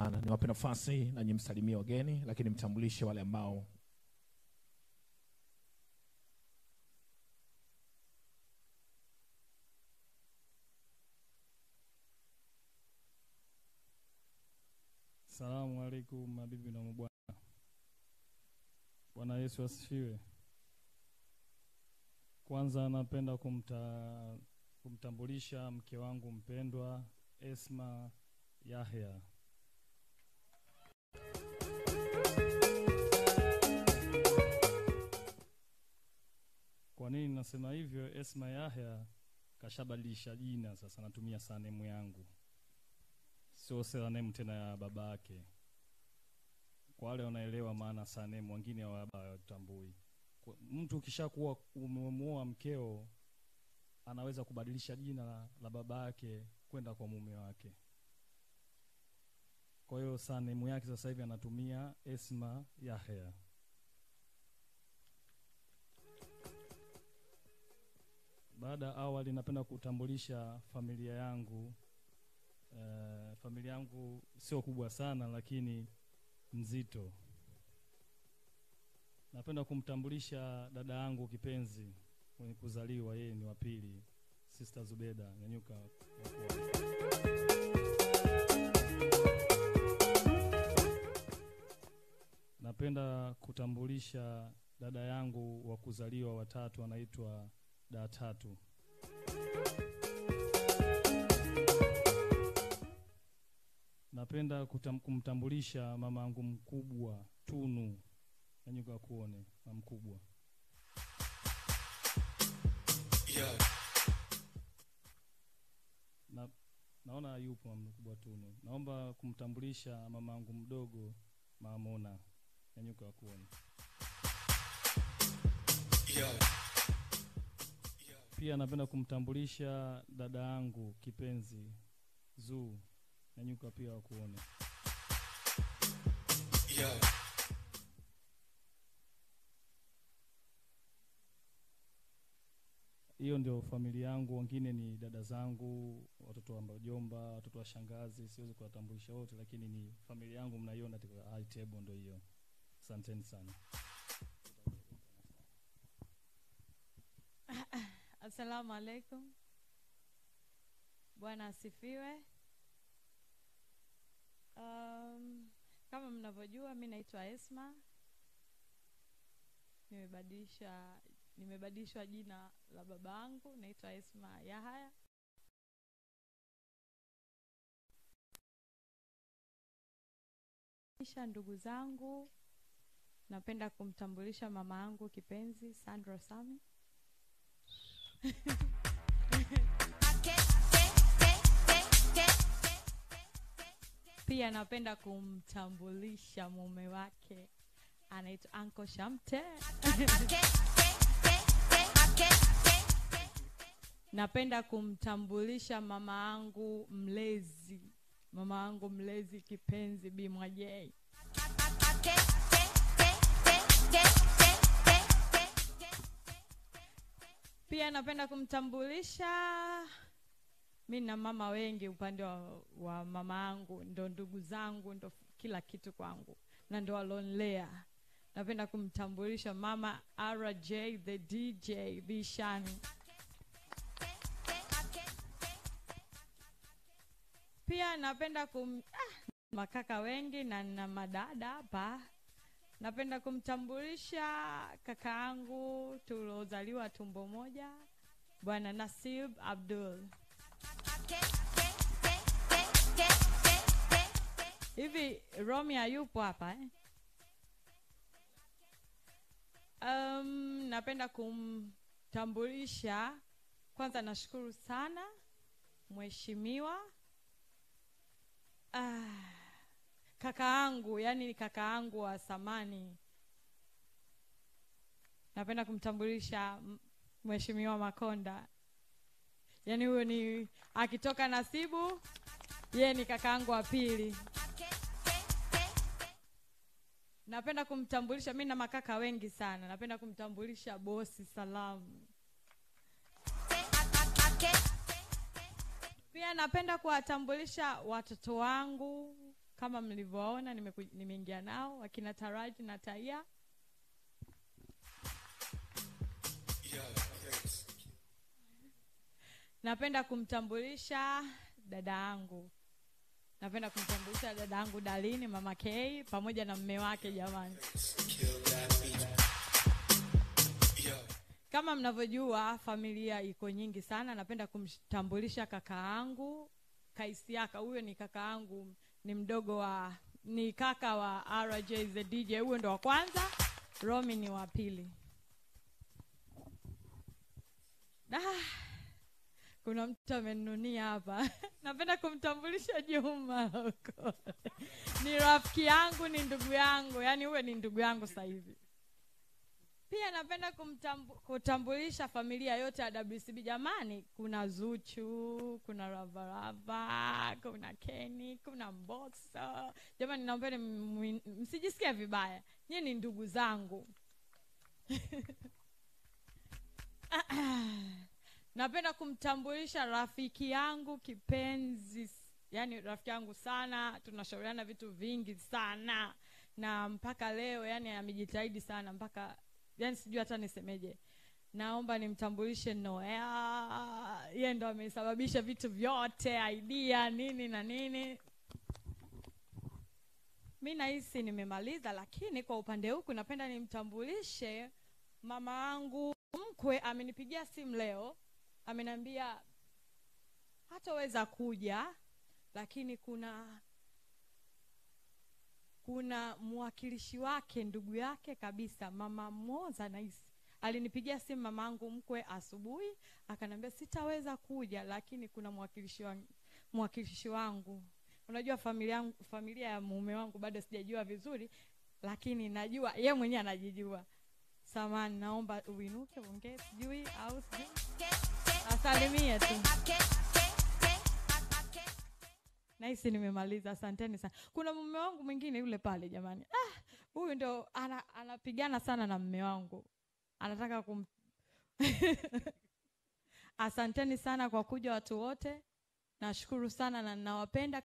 sana. Niwape nafasi na nyimsalimie wageni, lakini mtambulishe wale ambao Salamu alaikum mabibi na mabwana. Bwana Yesu asifiwe. Kwanza napenda kumta, kumtambulisha mke wangu mpendwa Esma Yahya. Kwa nini nasema hivyo? Esma Yahya kashabadilisha jina sasa, natumia sanemu yangu sio surname tena ya baba yake. Kwa wale wanaelewa maana surname, wengine hawatambui. Kwa- Mtu ukishakuwa umemuoa mkeo, anaweza kubadilisha jina la, la baba yake kwenda kwa mume wake. Kwa hiyo surname yake sasa hivi anatumia Esma Yahya. Baada ya awali, napenda kutambulisha familia yangu. Eh, familia yangu sio kubwa sana lakini nzito. Napenda kumtambulisha dada yangu kipenzi mwenye kuzaliwa, yeye ni wa pili, Sister Zubeda Nyanyuka. Napenda kutambulisha dada yangu wa kuzaliwa watatu, anaitwa Da Tatu. Napenda kutam, kumtambulisha mama yangu mkubwa Tunu Nyanyuka kuone mama mkubwa. Na, naona yupo mama mkubwa Tunu. Naomba kumtambulisha mama yangu mdogo Mama Mona Nyanyuka kuone. Pia napenda kumtambulisha dada yangu kipenzi Zuu Nyanyuka pia wakuone. Hiyo ndio familia yangu, wengine ni dada zangu, watoto wa mjomba, watoto wa shangazi. Siwezi kuwatambulisha wote, lakini ni familia yangu, mnaiona katika high table, ndio hiyo. Asanteni sana. Assalamu alaikum. Bwana asifiwe. Um, kama mnavyojua mi naitwa Esma. Nimebadilisha nimebadilishwa jina la babangu, naitwa Esma Yahaya. Kisha ndugu zangu, napenda kumtambulisha mama yangu kipenzi Sandra Sami. Pia napenda kumtambulisha mume wake anaitwa Anko Shamte. Napenda kumtambulisha mama yangu mlezi, mama yangu mlezi kipenzi Bi Mwajei. Pia napenda kumtambulisha mi na mama wengi upande wa, wa mama yangu, ndo ndugu zangu, ndo kila kitu kwangu na ndo walonlea. Napenda kumtambulisha mama RJ the DJ Bishani. Pia napenda kum ah, makaka wengi na na madada hapa. Napenda kumtambulisha kaka yangu tuliozaliwa tumbo moja, Bwana Nasib Abdul. Hivi Romia yupo hapa eh? Um, napenda kumtambulisha kwanza, nashukuru sana mheshimiwa ah, kaka yangu, yani kaka yangu wa samani. Napenda kumtambulisha m- mheshimiwa Makonda, yani huyo ni akitoka Nasibu, yeye ni kaka yangu wa pili. Napenda kumtambulisha, mi na makaka wengi sana. Napenda kumtambulisha bosi Salamu. Pia napenda kuwatambulisha watoto wangu kama mlivyoona nimeku- nimeingia nao wakina taraji na taia napenda kumtambulisha dada yangu napenda kumtambulisha dada yangu dalini mama k pamoja na mme wake jamani kama mnavyojua familia iko nyingi sana napenda kumtambulisha kaka yangu kaisiaka huyo ni kaka yangu ni mdogo wa ni kaka wa rj the dj huyo ndo wa kwanza romi ni wa pili Da, kuna mtu amenunia hapa napenda kumtambulisha juma huko ni rafiki yangu ni ndugu yangu yaani huyo ni ndugu yangu sasa hivi pia napenda kumtambu, kutambulisha familia yote ya WCB jamani. Kuna Zuchu, kuna Ravarava, kuna Kenny, kuna Mbosso. Jamani, naombeni mwi- msijisikie vibaya, nyie ni ndugu zangu. napenda kumtambulisha rafiki yangu kipenzi, yani rafiki yangu sana, tunashauriana vitu vingi sana na mpaka leo yani amejitahidi sana mpaka yani sijui hata nisemeje naomba nimtambulishe noea yeye ndo amesababisha vitu vyote idea nini na nini mi nahisi nimemaliza lakini kwa upande huku napenda nimtambulishe mama yangu mkwe amenipigia simu leo ameniambia hataweza kuja lakini kuna kuna mwakilishi wake ndugu yake kabisa mama moza nahisi alinipigia simu mamangu mkwe asubuhi akaniambia sitaweza kuja lakini kuna mwakilishi wangu, mwakilishi wangu unajua familia yangu, familia ya mume wangu bado sijajua vizuri lakini najua ye mwenyewe anajijua samani naomba uinuke uongee sijui au sijui asalimie tu nahisi nimemaliza asanteni sana kuna mume wangu mwingine yule pale jamani ah, huyu ndo ana, anapigana sana na mme wangu anataka kum asanteni sana kwa kuja watu wote nashukuru sana na ninawapenda